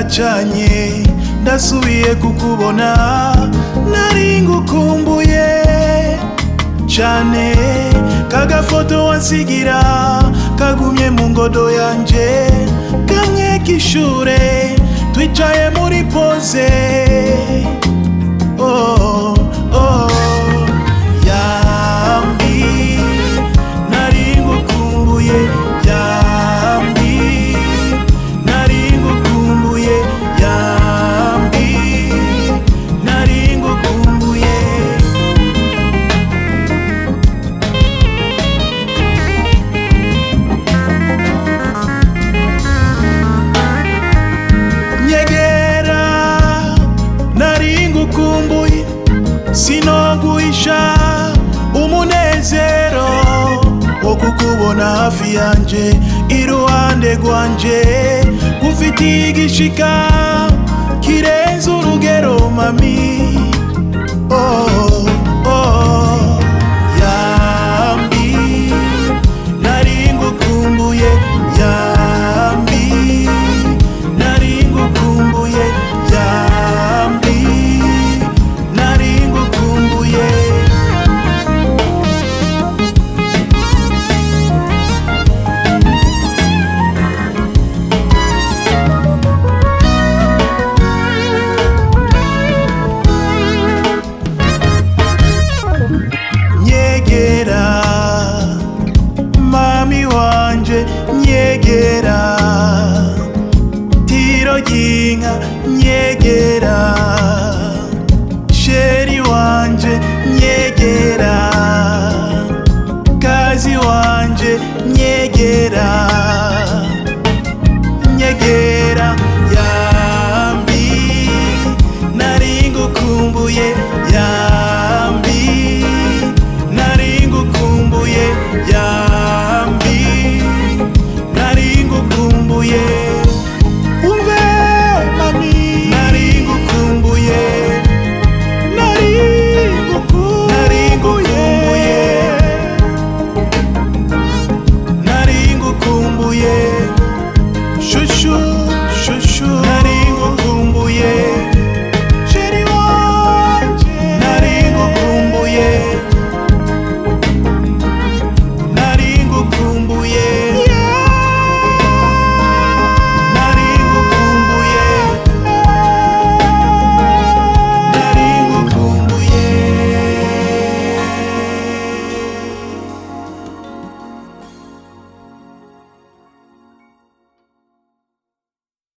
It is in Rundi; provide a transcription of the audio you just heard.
karacanye ndasubiye kukubona nari ngukumbuye cane kagafoto wansigira kagumye mu ngodo yanje kamwe k'ishure twicaye muri pose oh, oh. yambi nari ngukumbuye yambi nari ngukumbuye yambi nari ngukumbuye nyegera nari ngukumbuye sinoguhisha umunezero wo kukubona hafi yanje iruhande rwanje ufitiye igishika kirenze urugero mami oh, oh.